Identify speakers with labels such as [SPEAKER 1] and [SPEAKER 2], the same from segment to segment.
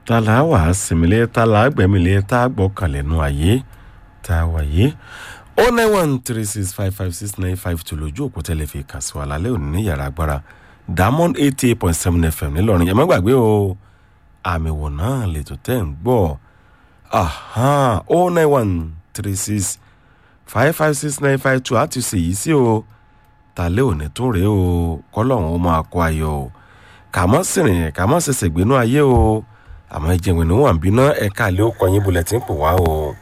[SPEAKER 1] ta là á wà á sinmilé ta là á gbẹ̀mílé tá a gbọ́kànlẹ́nu ayé tá a wáyé o nine one three six five five six nine five two lójú òkú tẹ́lẹ̀ fi kà sí wa lálẹ́ òní ní yàrá agbára diamond eighty eight point seven fm ńìlọrin ẹ má gbàgbé o àmì wò náà lètò tẹ́ ń gbọ́ o nine one three six five five six nine five two àti ṣèyí sí o tàlẹ́ òní tó rèé o kọ́lọ́hún ó máa kó ayọ̀ o kà mọ́ sìrìn kà mọ́ ṣẹ̀ṣẹ̀ gbénú ayé o àmọ́ ìjẹun ìnáwó àbínú ẹ̀ka àlẹ́ ó kọyìn bulẹ̀ tí ń pò wá o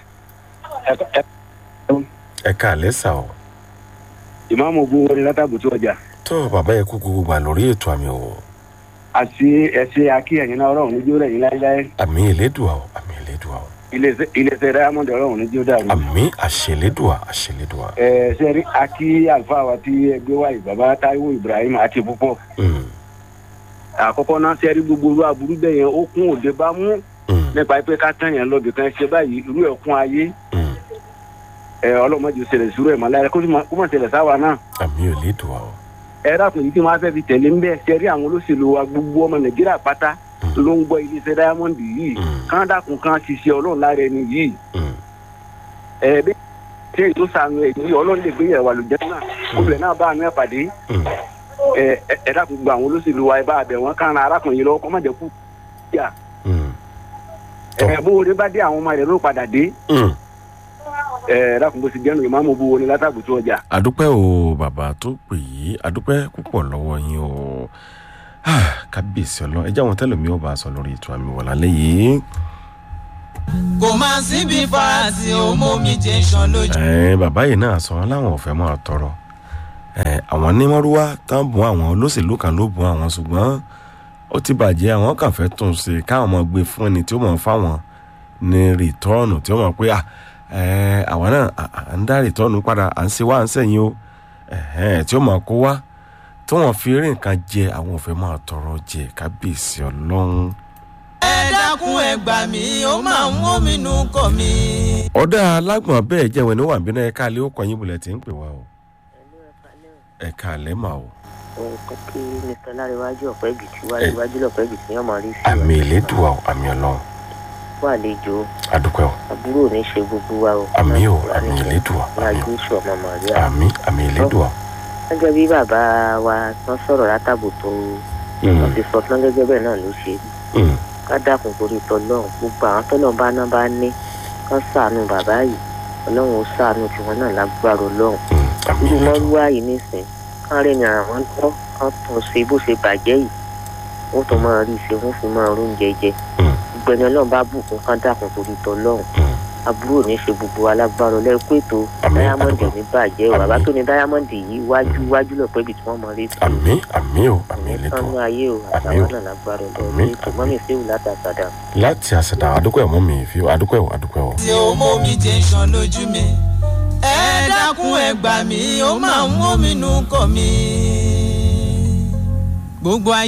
[SPEAKER 1] ẹ̀ka àlẹ́ sà o.
[SPEAKER 2] ìmáàmù ogun wọlé látàbùtú ọjà
[SPEAKER 1] tó bàbá yẹ kú gbogbo gbà lórí ètò àmì o
[SPEAKER 2] àti ẹsẹ akí ẹyin náà ọlọrun níjó rẹ yín láéláé
[SPEAKER 1] àmì ìlédùá o àmì ìlédùá o
[SPEAKER 2] iléeṣẹ diamond ọlọrun níjó dàrú.
[SPEAKER 1] àmì àṣẹlédùá àṣẹlédùá.
[SPEAKER 2] ẹ sẹ́rí akí àlùfáà wa tí ẹgbẹ́ wa yìí bàbá táíwò ibrahim àti púpọ̀
[SPEAKER 1] Mm,
[SPEAKER 2] àkọ́kọ́ náà sẹ́rí gbogbo olú aburú bẹ́ẹ̀ yẹn ó kún òde bá mú
[SPEAKER 1] mm,
[SPEAKER 2] nípa pé ká tán yẹn lọ́bì kan ṣe báyìí irú ẹ̀ kún ayé
[SPEAKER 1] mm.
[SPEAKER 2] ẹ ọlọ́mọdé ṣẹlẹ̀ sùúrù ẹ̀ mọ́ láyé kó sì má- kó mọ̀ ṣẹlẹ̀ sáwa náà
[SPEAKER 1] àmì ìlédùá o.
[SPEAKER 2] ẹ dákun yìí tí wọ́n á fẹ́ fi tẹ̀lé ń bẹ́ẹ̀ sẹ́rí àwọn olóṣèlú wa gbogbo ọmọ nàìjíríà pátá ló ń gbọ́ iléeṣẹ́ diamond yìí
[SPEAKER 1] Mm.
[SPEAKER 2] kán dákun kan ṣiṣẹ́ ọlọ́run lára ẹni yìí
[SPEAKER 1] Mm,
[SPEAKER 2] ẹ bí ṣe ètò sànù ẹ ní ọlọ́run lè gbé yẹ̀wò àlùjẹ́ náà obìnrin náà bá àánú ẹ̀ pàdé
[SPEAKER 1] mm.
[SPEAKER 2] ẹ ẹ- ẹ dákun gba àwọn olóṣèlú wa ẹ bá àbẹ̀ wọn kán ra arákùnrin yìí lọ́wọ́ kọ́ má jẹ́ kú yà
[SPEAKER 1] Mm,
[SPEAKER 2] ẹ bó wọlé bá dé àwọn ọmọ rẹ̀ ló padà dé
[SPEAKER 1] mm.
[SPEAKER 2] ẹ ẹ dákun bó ti jẹ́nu ìmáàmù bó wọlé látàbùtú ọjà.
[SPEAKER 1] àdúpẹ́ o bàbá tó pè yí àdúpẹ́ púpọ̀ lọ́wọ́ yín o Ah, kábíyèsí ọlọ́ ẹ jẹ́ àwọn tẹ́lẹ̀ mi ò bá a sọ lórí ètò àmì wọ̀ lálẹ́ yìí.
[SPEAKER 3] kò máa síbi farasí òmómi jẹ́ sàn lójú.
[SPEAKER 1] Ẹ, bàbá yìí náà sọ láwọn ò fẹ́ máa tọrọ Ẹ, àwọn onímọ̀rúwá tán bùn àwọn olóṣèlú kan ló bùn àwọn ṣùgbọ́n ó ti bàjẹ́ àwọn kan fẹ́ tún un ṣe káwọn máa gbé fún ẹni tí ó mọ̀ fáwọn ní rìtọ́ọ̀nù tí ó mọ̀ pé à, ẹ, àwọn náà à- à ń dá rìtọ́ọ̀nù padà à ń ṣe wá à ń sẹ́yìn o Ẹ̀hẹ́n, tí ó mọ̀ kó wá tí wọ́n fi rí nǹkan jẹ àwọn ò fẹ́ máa tọrọ jẹ kábíyèsí ọlọ́run.
[SPEAKER 3] ẹ dákun ẹ gbà mí ó máa ń mú mi nù kọ mi.
[SPEAKER 1] ọ̀dà alágbọ̀n bẹ́ẹ̀ jẹ́wọ́ ní wàbínú ẹ̀ka alẹ́ ó kọyìn bulẹ̀ tí ń pè wá o ẹ̀ka alẹ́ mà o.
[SPEAKER 4] nǹkan kí mr láríwájú ọ̀pẹ́ ìbìtì wájú wájú lọ́pẹ́ ìbìtì yẹn máa rí sí
[SPEAKER 1] àmì ìlédùá o àmì ọlọ́run
[SPEAKER 4] wà àlejò
[SPEAKER 1] adúpẹ́ o
[SPEAKER 4] àbúrò ní ṣe gbogbo wa o.
[SPEAKER 1] àmì o àmì ìlédùá
[SPEAKER 4] ní
[SPEAKER 1] àmì
[SPEAKER 4] agbésù ọmọ màríà.
[SPEAKER 1] àmì àmì ìlédùá.
[SPEAKER 4] gẹ́gẹ́ bí bàbá wa tán sọ̀rọ̀ látàbò tó wọ́n ti sọ tán gẹ́gẹ́ bẹ́ẹ̀ náà ló ṣe
[SPEAKER 1] Mm,
[SPEAKER 4] ká dákun torí tọlọ́run gbogbo àwọn tọ́lọ́run bá ná bá ní kán ṣàánú bàbá yìí ọlọ́run ó ṣàánú tiwọn náà lágbára ọlọ́run
[SPEAKER 1] mm, àmì
[SPEAKER 4] irú
[SPEAKER 1] ìlédùá.
[SPEAKER 4] mọ́rúwá yìí nísìn kán rẹ̀ ní àwọn tọ́ kán tún ṣe bó ṣe bàjẹ́ yìí wọ́n tún máa rí i ṣe wọ́n fi máa róúnjẹ jẹ
[SPEAKER 1] Mm,
[SPEAKER 4] gbẹni ọlọ́run bá bùkún kán dákun torí tọlọ́run
[SPEAKER 1] mm.
[SPEAKER 4] àbúrò ní ṣe gbogbo alágbára ọlẹ́kùn ètò
[SPEAKER 1] Àmín,
[SPEAKER 4] dáyámọ́ndì
[SPEAKER 1] àdúgbò.
[SPEAKER 4] ní bàjẹ́ o bàbá
[SPEAKER 1] Àmín.
[SPEAKER 4] tó ní dáyámọ́ndì yìí wájú wájú lọ́pẹ́ ibi tí wọ́n mọ rí sí
[SPEAKER 1] àmì àmì o àmì
[SPEAKER 4] ní sánú
[SPEAKER 1] ìlédùá.
[SPEAKER 4] ayé o
[SPEAKER 1] Àmín o.
[SPEAKER 4] àtàwọn náà lágbára
[SPEAKER 1] Àmín,
[SPEAKER 4] ọlọ́run ètò mọ́mí séwù látàkàdà.
[SPEAKER 1] láti àṣẹdá adúpẹ́ ọmọ mi fi adúpẹ́ o adúpẹ́ o.
[SPEAKER 3] tí òmómi jẹ́ sàn lójú mi. ẹ dákun ẹ gbà mí ó máa ń mú mi nù kọ mi. gbogbo ayé.